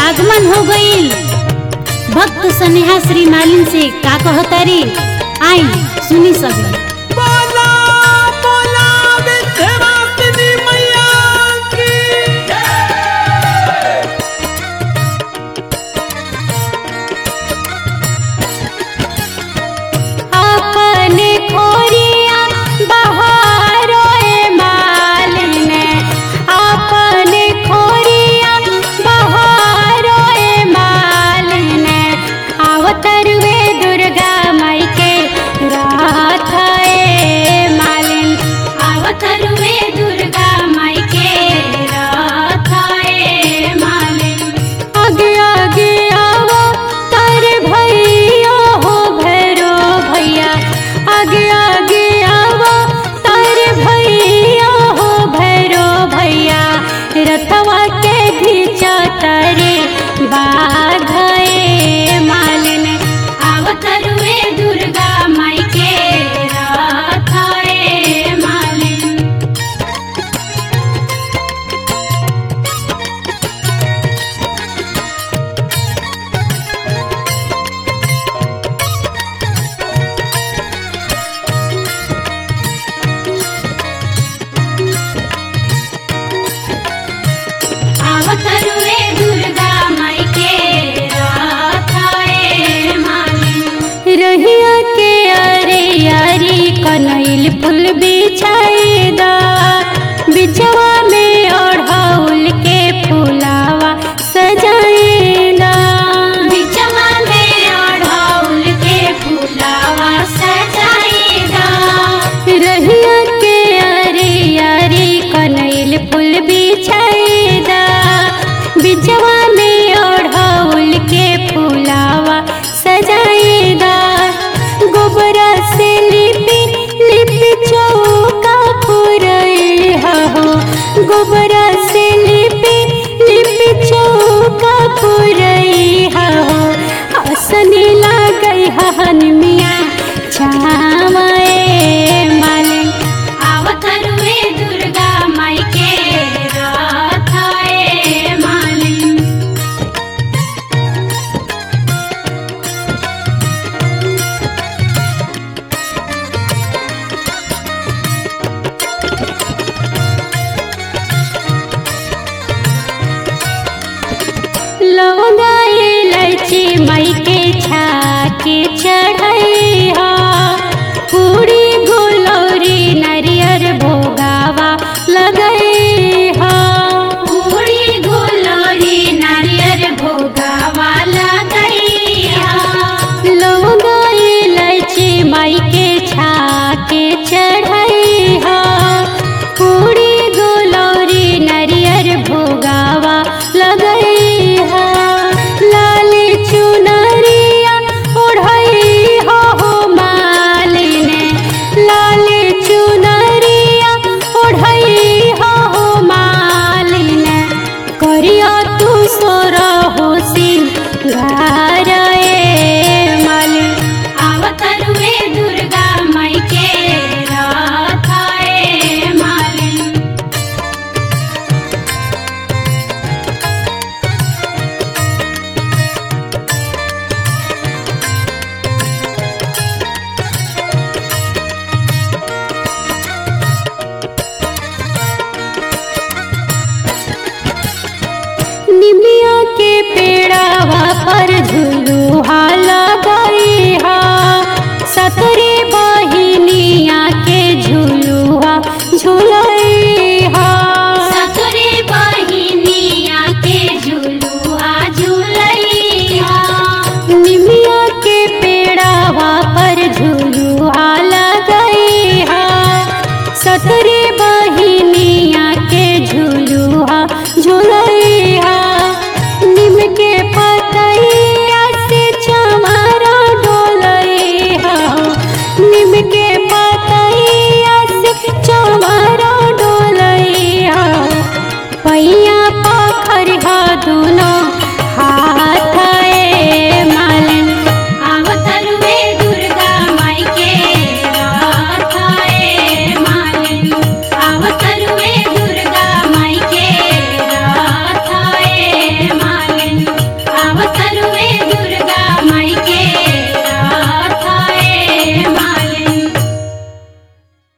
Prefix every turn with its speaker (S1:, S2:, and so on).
S1: आगमन हो गईल भक्त स्नेहा श्री मालिन से का कहतारी आई सुनी सभी
S2: बोला बोला विंध्यवासिनी मैया की
S1: अपने खोरिया बहारो ए मालिन अपने खोरिया बहारो ए मालिन अवतर वे दुर्गा माई के रात ए मालिन अवतर वे दुर्गा माई के रात ए मालिन आगे आगे आवो तारे भैया हो भैरो भैया आगे आगे आवो तारे भैया हो भैरो भैया रथवा के घीचा तारे बाघे मालिन अवतरुए दुर्गा माई के रथाए मालिन अवतरुए दुर्गा माई के राथाए मालिन रहिया के अरे यारी कनैल फूल बिछाएदा बिछवा में ओढ़ौल के फूलावा सजाएदा बिछवा में ओढ़ौल के फूलावा सजाएदा रहिया के अरे यारी कनैल फूल बिछाएदा बिछवा में ओढ़ौल के फूलावा सजाएदा गोबरा से लिपि लिपि चौका पुरई हो गोबरा से लिपि लिपि चौका पुरई हो हसने लागई हन मिया छावाए मालिन अवतरुए दुर्गा माई के राथाए मालिन लौंगा इलायची मई के छाके चढ़ई हा पूरी